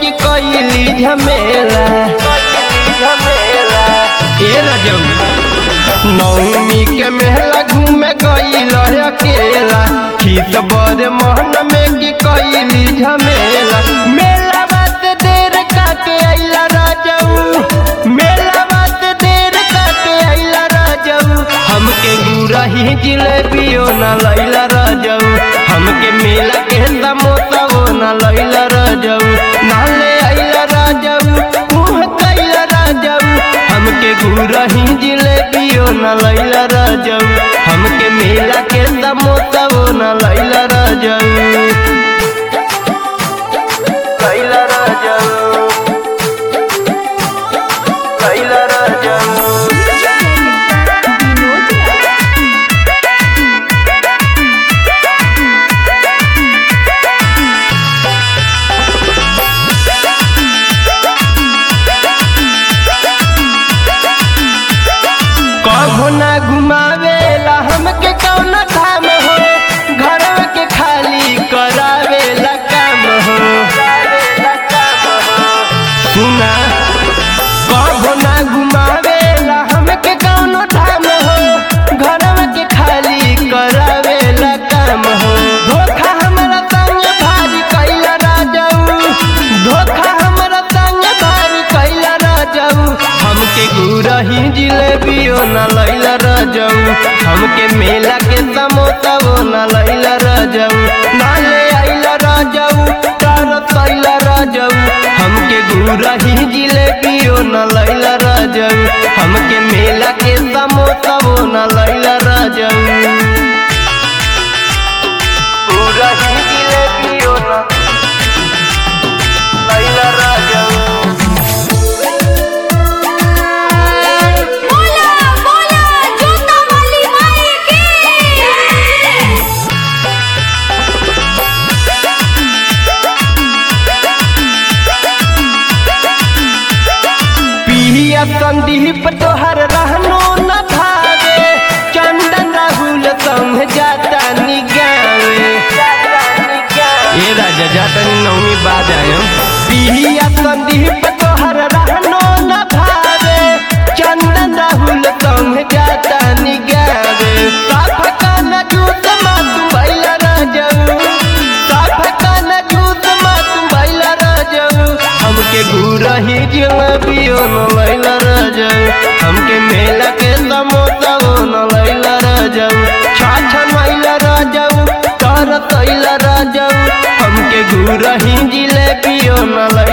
की कैली झमेला ए रजऊ नौमी के मेला घूमे गईल अकेला खीत बड़े मोहन में की कैली झमेला मेला बात देर काके अइला राजऊ मेला बात देर काके अइला राजऊ हमके गुरही जिलेबियो न लैला राजऊ हमके मेला के समोसाओ न लैला राजऊ नाले अइला राजऊ मुँह कैला राजऊ हमके गुरही जिलेबियो न लैला राजऊ हमके मेला के समोसाओ न लैला राजऊ लैला राजऊ लैला राजऊ कभो ना घुमावेला हमके कौन धाम हो घर के खाली करावेला काम हो सुना कभो ना घुमावेला हमके कौन धाम हो घर के खाली करावेला काम हो धोखा हमरा संग भारी कैला राजऊ धोखा हमरा संग भारी कैला राजऊ हमके गुरही जिलेबियो न लैला राजऊ हमके मेला के समोसा वो न लैला राजऊ नाले आइला राजऊ तारत आइला राजऊ हमके गुरही जिलेबियो न लैला राजऊ हमके मेला के समोसा वो न लैला राजऊ गुरही जिलेबियो न लैला राजऊ बोला बोला जोता वाली माई की पिया संदीप तोहर रहनो न भावे चंदन राहुल संग जाता निगावे ए राजा जाता नी नौमी बाद आयम पिया संदीप तोहर रहनो न भावे चंदन राहुल संग जाता निगावे साफ कान जूत मातु भैला राजऊ साफ कान जूत मातु भैला राजऊ हमके गुरही जिलेबियो न लैला राजऊ हमके मेला के समोसा वो न लैला राजऊ छाछा मैला राजऊ कर तैला राजऊ हमके गुरही जिलेबियो न लैला